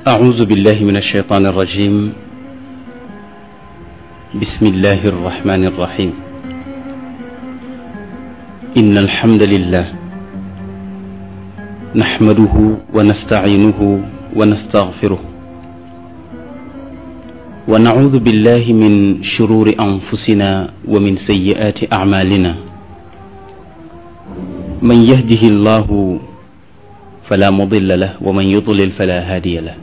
أعوذ بالله من الشيطان الرجيم بسم الله الرحمن الرحيم إن الحمد لله نحمده ونستعينه ونستغفره ونعوذ بالله من شرور أنفسنا ومن سيئات أعمالنا من يهده الله فلا مضل له ومن يضلل فلا هادي له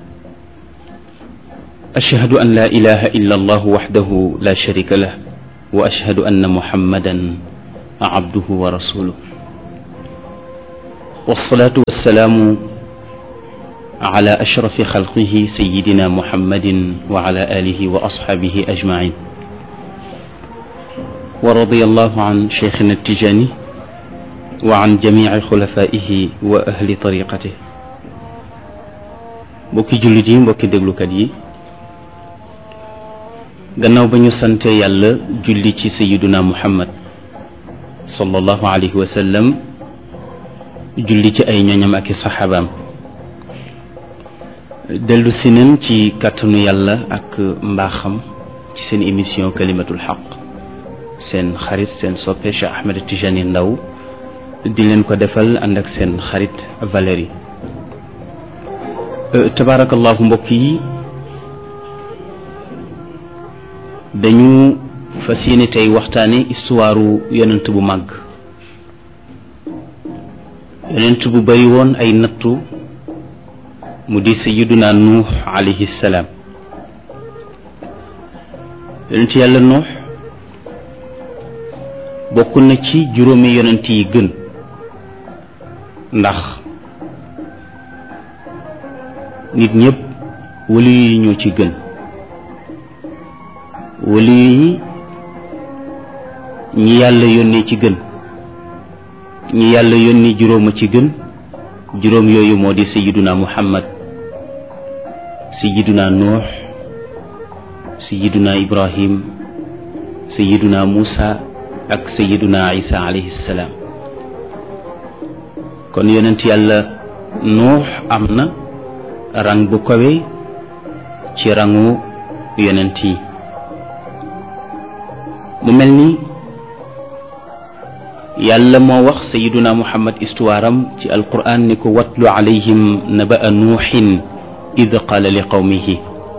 أشهد أن لا إله إلا الله وحده لا شريك له وأشهد أن محمدا عبده ورسوله والصلاة والسلام على أشرف خلقه سيدنا محمد وعلى آله وأصحابه أجمعين ورضي الله عن شيخنا التجاني وعن جميع خلفائه وأهل طريقته mbokki jullit yi mbokki déglukat yi gannaaw ba ñu sante yàlla julli ci sayiduna muhammad sallallahu alayhi wa sallam julli ci ay ñoñam ak i saxaabaam dellu si nañ ci kàttanu yàlla ak mbaaxam ci seen émission kalimatul xaq seen xarit seen soppe Cheikh Ahmed Tijani Ndaw di leen ko defal ànd ak seen xarit Valérie tabaarakallahu mbokk yi dañu fas yéene tey waxtaane histoire yonent bu màgg yonent bu bari woon ay nattu mu di sayiduna nuux alayhi salaam yonent yàlla nuux bokk na ci juróomi yonent yi gën ndax nit ñëpp wali yi ñoo ci gën wali yi ñi yàlla yónnee ci gën ñi yàlla yónni juróoma ci gën juróom yooyu moo di sayiduna muhammad sayiduna nuux sayiduna ibrahim sayiduna muusa ak sayiduna isa alayhi salaam kon yonent yàlla nuux am na rang bu kawe ci rangu yonent yi mu mel ni yàlla moo wax sayiduna muhammad histoire am ci alquran ni ko watlu alayhim naba'a nuuxin id qaala li qawmihi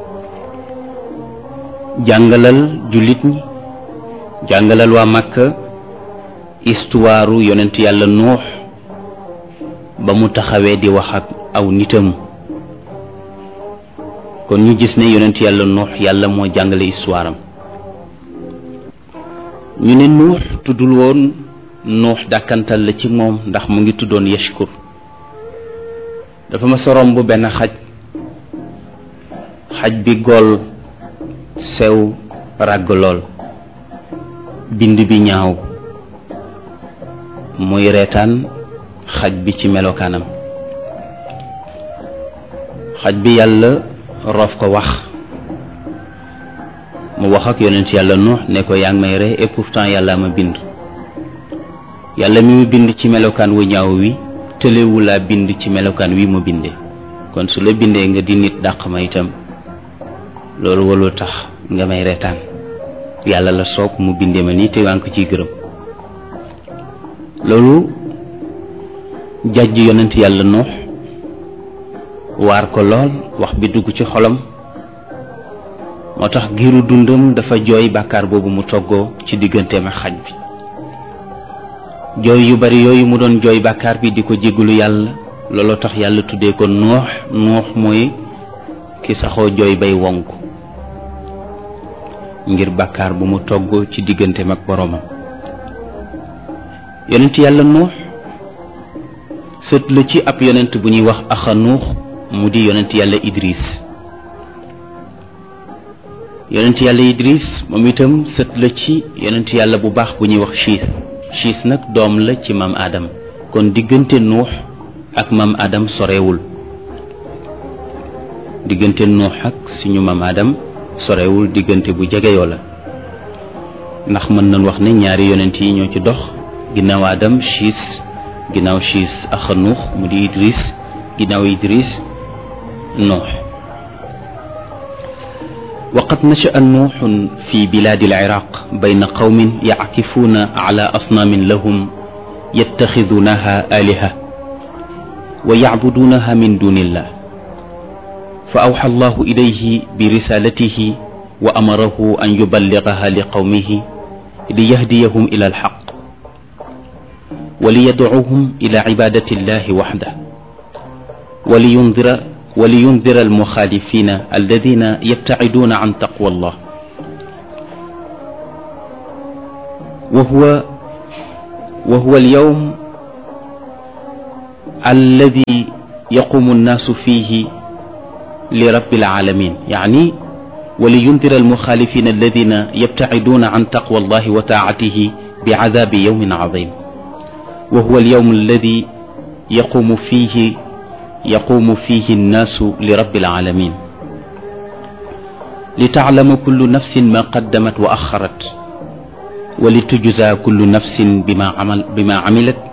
jàngalal jullit ñi jàngalal waa Makka histoire yonent yàlla nuux ba mu taxawee di wax ak aw nitam kon ñu gis ne yonent yàlla nuux yàlla moo jàngale histoire am ñu ne nuux tuddul woon nuux dàkkantal la ci moom ndax mu ngi tuddoon yashkur dafa ma sorom bu benn xaj xaj bi gool sew ràgg lool bind bi ñaaw muy reetaan xaj bi ci melokaanam xaj bi yàlla roof ko wax mu wax ak yonent yàlla nuux ne ko yaa ngi may ree et pourtant yàlla ma bind yàlla mi mu bind ci melokaan wu ñaaw wi tëlewu laa bind ci melokaan wi mu bindee kon su la bindee nga di nit dàq ma itam loolu walul tax nga may reetaan yàlla la soog mu bindee ma nii te waa ngi ko ciy gërëm loolu jàjj yonent yàlla nuux waar ko lool wax bi dugg ci xolam moo tax giiru dundam dafa jooy bàkkaar boobu mu toggoo ci digganteem ak xaj bi jooy yu bari yooyu mu doon jooy bàkkaar bi di ko jéggalu yàlla looloo tax yàlla tuddee ko nuux nuux mooy ki saxoo jooy bay wonk ngir bàkkaar bu mu togg ci digganteem ak boroomam yonent yàlla nuux sët la ci ab yonent bu ñuy wax axa nuux mu di yonent yàlla idris yonent yàlla idris moom itam sët la ci yonent yàlla bu baax bu ñuy wax chiis chiis nag doom la ci maam Adam kon diggante nuux ak maam Adam sorewul diggante nuux ak suñu maam Adam sorewul diggante bu jegeyoo la ndax mën nañ wax ne ñaari yonent yi ñoo ci dox ginnaaw Adam chiis ginnaaw chiis axanuux mu di idris ginnaaw idris nuux وقد نشأ نوح في بلاد العراق بين قوم يعكفون على أصنام لهم يتخذونها آلهة ويعبدونها من دون الله فأوحى الله إليه برسالته وأمره أن يبلغها لقومه ليهديهم إلى الحق وليدعوهم إلى عبادة الله وحده ولينذر ولينذر المخالفين الذين يبتعدون عن تقوى الله وهو وهو اليوم الذي يقوم الناس فيه لرب العالمين يعني ولينذر المخالفين الذين يبتعدون عن تقوى الله وطاعته بعذاب يوم عظيم وهو اليوم الذي يقوم فيه يقوم فيه الناس لرب العالمين لتعلم كل نفس ما قدمت وأخرت ولتجزى كل نفس بما عمل بما عملت